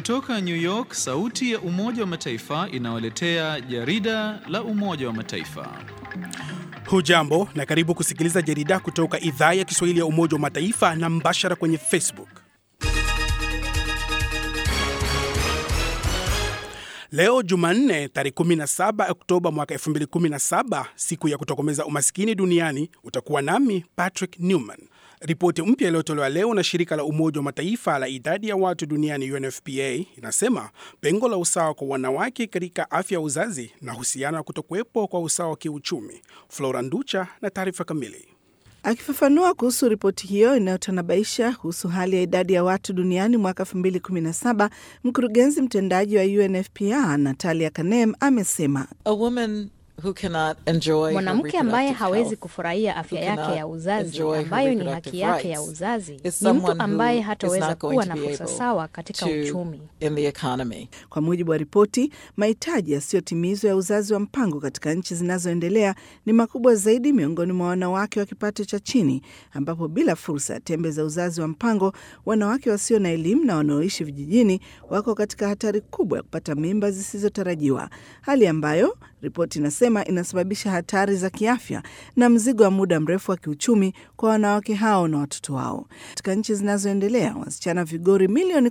Kutoka New York, sauti ya Umoja wa Mataifa inawaletea jarida la Umoja wa Mataifa. Hujambo na karibu kusikiliza jarida kutoka idhaa ya Kiswahili ya Umoja wa Mataifa na mbashara kwenye Facebook. Leo Jumanne tarehe 17 Oktoba mwaka 2017, siku ya kutokomeza umaskini duniani, utakuwa nami Patrick Newman. Ripoti mpya iliyotolewa leo na shirika la Umoja wa Mataifa la idadi ya watu duniani UNFPA inasema pengo la usawa kwa wanawake katika afya ya uzazi na husiana na kutokuwepo kwa usawa wa kiuchumi. Flora Nducha na taarifa kamili. Akifafanua kuhusu ripoti hiyo inayotanabaisha kuhusu hali ya idadi ya watu duniani mwaka 2017, mkurugenzi mtendaji wa UNFPA Natalia Kanem amesema mwanamke ambaye hawezi kufurahia afya yake ya uzazi ambayo ni haki yake ya uzazi ni mtu ambaye hataweza kuwa na fursa sawa katika uchumi. Kwa mujibu wa ripoti, mahitaji yasiyotimizwa ya uzazi wa mpango katika nchi zinazoendelea ni makubwa zaidi miongoni mwa wanawake wa kipato cha chini, ambapo bila fursa ya tembe za uzazi wa mpango, wanawake wasio na elimu na wanaoishi vijijini wako katika hatari kubwa ya kupata mimba zisizotarajiwa, hali ambayo ripoti inasema inasababisha hatari za kiafya na mzigo wa muda mrefu wa kiuchumi kwa wanawake hao na watoto wao. Katika nchi zinazoendelea, wasichana vigori milioni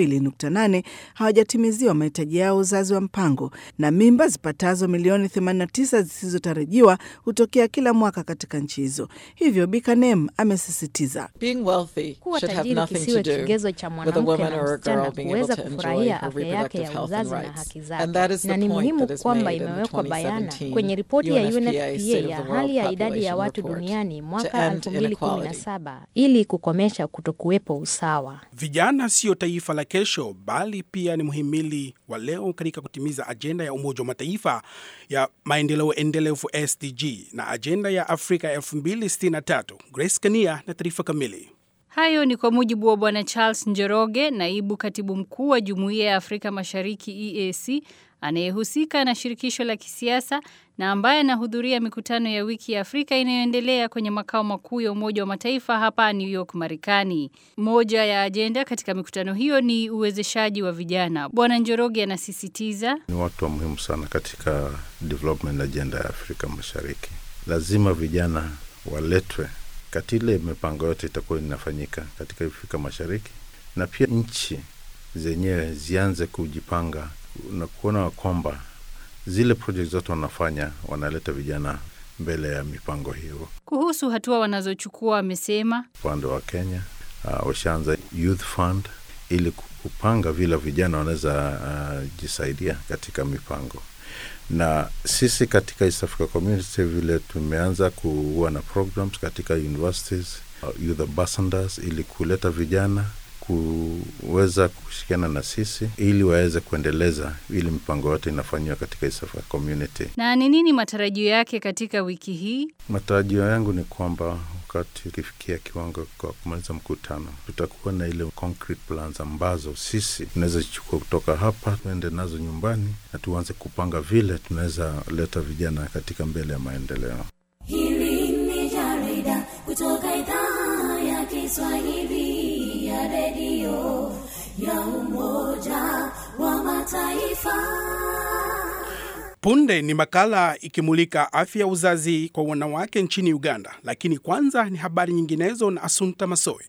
12.8 hawajatimiziwa mahitaji yao uzazi wa mpango na mimba zipatazo milioni 89 zisizotarajiwa hutokea kila mwaka katika nchi hizo. Hivyo Bikanem amesisitiza kuwa tajiri kisiwe kigezo cha mwanamke na msichana kuweza kufurahia afya yake ya uzazi na haki zake, na ni muhimu kwamba imewekwa bayana kwenye ripoti ya UNFPA ya hali ya idadi ya watu duniani mwaka 2017 ili kukomesha kutokuwepo usawa. Vijana siyo taifa la kesho, bali pia ni muhimili wa leo katika kutimiza ajenda ya Umoja wa Mataifa ya maendeleo endelevu SDG na ajenda ya Afrika 2063. Grace Kania na taarifa kamili. Hayo ni kwa mujibu wa Bwana Charles Njoroge, naibu katibu mkuu wa Jumuiya ya Afrika Mashariki EAC anayehusika na shirikisho la kisiasa na ambaye anahudhuria mikutano ya wiki ya Afrika inayoendelea kwenye makao makuu ya Umoja wa Mataifa hapa New York, Marekani. Moja ya ajenda katika mikutano hiyo ni uwezeshaji wa vijana. Bwana Njoroge anasisitiza, ni watu wa muhimu sana katika development agenda ya Afrika Mashariki. Lazima vijana waletwe katika ile mipango yote itakuwa inafanyika katika Afrika Mashariki, na pia nchi zenyewe zianze kujipanga na kuona kwamba zile project zote wanafanya wanaleta vijana mbele ya mipango hiyo. Kuhusu hatua wanazochukua, wamesema upande wa Kenya uh, washaanza youth fund ili kupanga vile vijana wanaweza uh, jisaidia katika mipango na sisi katika East Africa Community vile tumeanza kuwa na programs katika universities, uh, youth ambassadors ili kuleta vijana kuweza kushirikiana na sisi ili waweze kuendeleza ili mipango yote inafanyiwa katika East Africa Community. Na ni nini matarajio yake katika wiki hii? Matarajio yangu ni kwamba wakati ukifikia kiwango kwa kumaliza mkutano, tutakuwa na ile concrete plans ambazo sisi tunaweza zichukua kutoka hapa tuende nazo nyumbani na tuanze kupanga vile tunaweza leta vijana katika mbele ya maendeleo. Hili ni jarida kutoka idhaa ya Kiswahili ya redio ya Umoja wa Mataifa. Punde ni makala ikimulika afya ya uzazi kwa wanawake nchini Uganda, lakini kwanza ni habari nyinginezo na Asunta Masoi.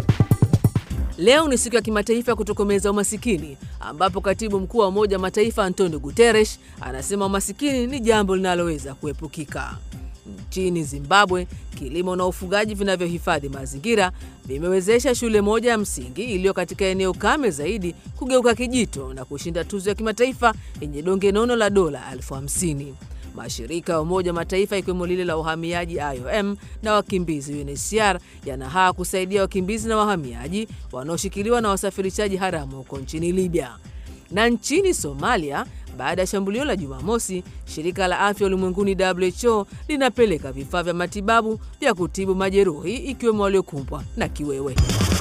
Leo ni siku ya kimataifa ya kutokomeza umasikini ambapo katibu mkuu wa Umoja wa Mataifa Antonio Guterres anasema umasikini ni jambo linaloweza kuepukika. Nchini Zimbabwe, kilimo na ufugaji vinavyohifadhi mazingira vimewezesha shule moja ya msingi iliyo katika eneo kame zaidi kugeuka kijito na kushinda tuzo ya kimataifa yenye donge nono la dola elfu hamsini. Mashirika ya Umoja wa Mataifa ikiwemo lile la uhamiaji IOM na wakimbizi UNHCR yanahaa kusaidia wakimbizi na wahamiaji wanaoshikiliwa na wasafirishaji haramu huko nchini Libya. Na nchini Somalia, baada ya shambulio la Jumamosi, shirika la afya ulimwenguni WHO linapeleka vifaa vya matibabu vya kutibu majeruhi ikiwemo waliokumbwa na kiwewe.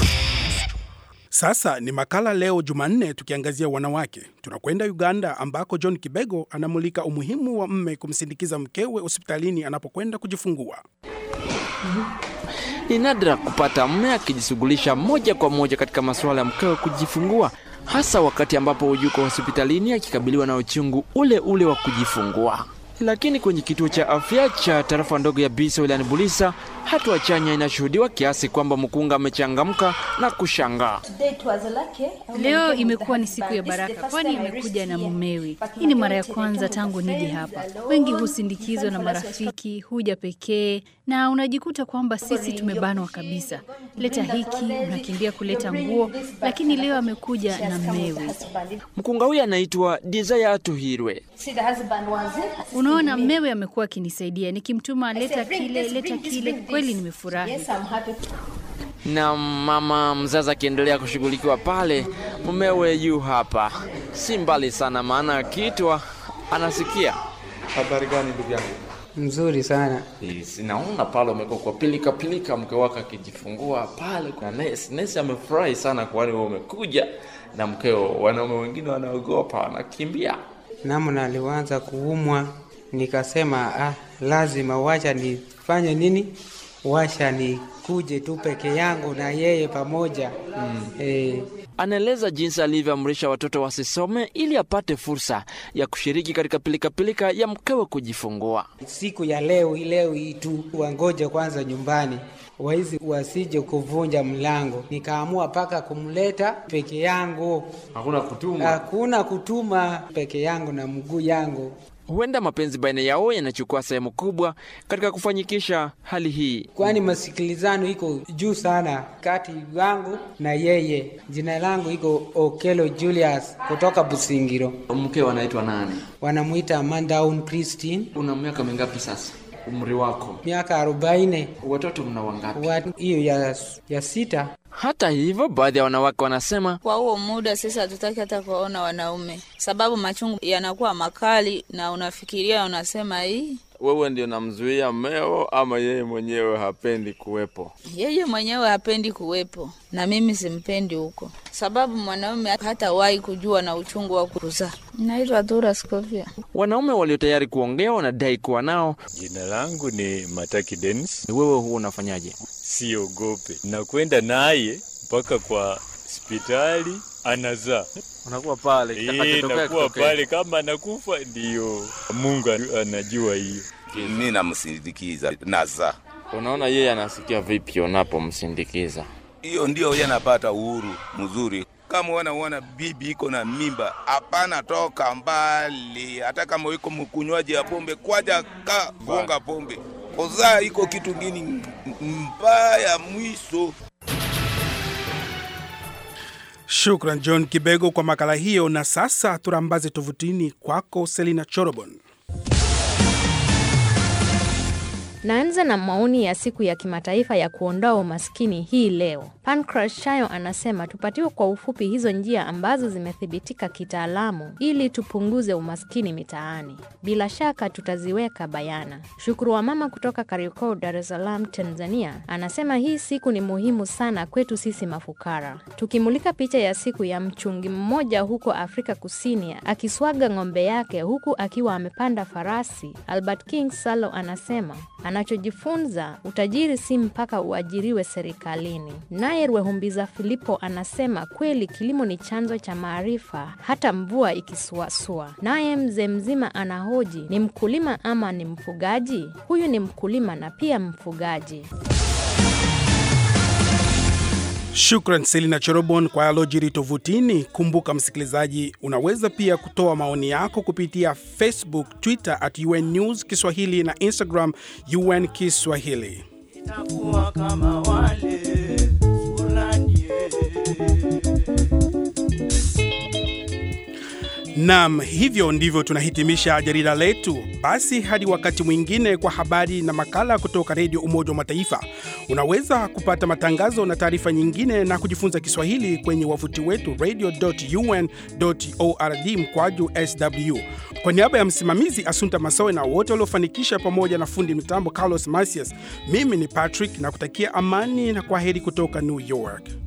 Sasa ni makala leo Jumanne, tukiangazia wanawake. Tunakwenda Uganda ambako John Kibego anamulika umuhimu wa mme kumsindikiza mkewe hospitalini anapokwenda kujifungua. Ni nadra kupata mme akijishughulisha moja kwa moja katika masuala ya mkewe kujifungua. hasa wakati ambapo yuko hospitalini akikabiliwa na uchungu ule ule wa kujifungua. Lakini kwenye kituo cha afya cha tarafa ndogo ya Bisa wilayani Bulisa, hatua chanya inashuhudiwa kiasi kwamba mkunga amechangamka na kushangaa. Leo imekuwa ni siku ya baraka, kwani amekuja na mumewe. Hii ni mara ya kwanza tangu nije hapa. Wengi husindikizwa na marafiki, huja pekee, na unajikuta kwamba sisi tumebanwa kabisa. Leta hiki, unakimbia kuleta nguo, lakini leo amekuja na mmewe. Mkunga huyu anaitwa Desire Atuhirwe. Unaona, mmewe amekuwa akinisaidia nikimtuma, leta kile, leta kile. Kweli nimefurahi. Na mama mzazi akiendelea kushughulikiwa pale, mumewe yu hapa, si mbali sana, maana akiitwa anasikia. Habari gani ndugu yangu? Mzuri sana. Sinaona pale umekuwa kwa pilika pilika, mke wako akijifungua pale na nesi. Nesi amefurahi sana kwani wewe umekuja na mkeo. Wanaume wengine wanaogopa, wanakimbia. Namna alianza kuumwa, nikasema ah, lazima wacha nifanye nini, washa nikuje tu peke yangu na yeye pamoja mm. eh, Anaeleza jinsi alivyoamrisha watoto wasisome ili apate fursa ya kushiriki katika pilikapilika ya mkewe kujifungua. siku ya leo leo hii tu wangoje kwanza nyumbani waizi wasije kuvunja mlango. Nikaamua paka kumleta peke yangu, Hakuna kutuma. hakuna kutuma, peke yangu na mguu yangu. Huenda mapenzi baina yao yanachukua sehemu kubwa katika kufanyikisha hali hii. kwani masikilizano iko juu sana kati yangu na yeye. Jina langu iko Okelo Julius kutoka Busingiro, Mkeo anaitwa nani? wanamwita Amandaun Christine, Una miaka mingapi sasa? Umri wako? miaka arobaini. Watoto mna wangapi? Wa- hiyo ya, ya sita. Hata hivyo, baadhi ya wanawake wanasema Kwa huo muda sisi hatutaki hata kuwaona wanaume, sababu machungu yanakuwa makali na unafikiria, unasema hii Wewe ndio namzuia mmeo ama yeye mwenyewe hapendi kuwepo? yeye mwenyewe hapendi kuwepo na mimi simpendi huko, sababu mwanaume hatawahi kujua na uchungu wa kuzaa. Naitwa Dura Scovia. wanaume walio tayari kuongea wanadai kuwa nao. Jina langu ni Mataki Dennis. Wewe huwa unafanyaje? Siogope, nakwenda naye mpaka kwa hospitali anazaa. Unakuwa pale, Eh, kitakachotokea nakuwa kitokee. pale, kama anakufa ndiyo Mungu anajua hiyo. mi namsindikiza naza Unaona yeye anasikia vipi unapomsindikiza? hiyo ndio yanapata uhuru mzuri kama wanaona bibi iko na mimba hapana toka mbali hata kama iko mkunywaji ya pombe kwaja ka gonga pombe kuzaa iko kitu ngini mbaya mwiso Shukran John Kibego kwa makala hiyo. Na sasa turambaze tovutini kwako Selina Chorobon. Naanza na maoni ya siku ya kimataifa ya kuondoa umaskini hii leo. Pancras Shayo anasema tupatiwe kwa ufupi hizo njia ambazo zimethibitika kitaalamu ili tupunguze umaskini mitaani. Bila shaka tutaziweka bayana. Shukuru wa mama kutoka Kariakoo, Dar es Salaam, Tanzania anasema hii siku ni muhimu sana kwetu sisi mafukara. Tukimulika picha ya siku ya mchungi mmoja huko Afrika Kusini akiswaga ng'ombe yake huku akiwa amepanda farasi, Albert King Salo anasema anachojifunza utajiri si mpaka uajiriwe serikalini. Naye Rwehumbiza Filipo anasema kweli kilimo ni chanzo cha maarifa hata mvua ikisuasua. Naye mzee mzima anahoji ni mkulima ama ni mfugaji? Huyu ni mkulima na pia mfugaji. Shukran Selina Chorobon kwa yalojiri tovutini. Kumbuka msikilizaji, unaweza pia kutoa maoni yako kupitia Facebook, Twitter at UN News Kiswahili na Instagram UN Kiswahili. Itakuwa kama wale fulani Nam, hivyo ndivyo tunahitimisha jarida letu. Basi hadi wakati mwingine kwa habari na makala kutoka Redio Umoja wa Mataifa. Unaweza kupata matangazo na taarifa nyingine na kujifunza Kiswahili kwenye wavuti wetu radio.un.org mkwaju sw. Kwa niaba ya msimamizi Asunta Masowe na wote waliofanikisha, pamoja na fundi mitambo Carlos Masias, mimi ni Patrick na kutakia amani na kwa heri kutoka New York.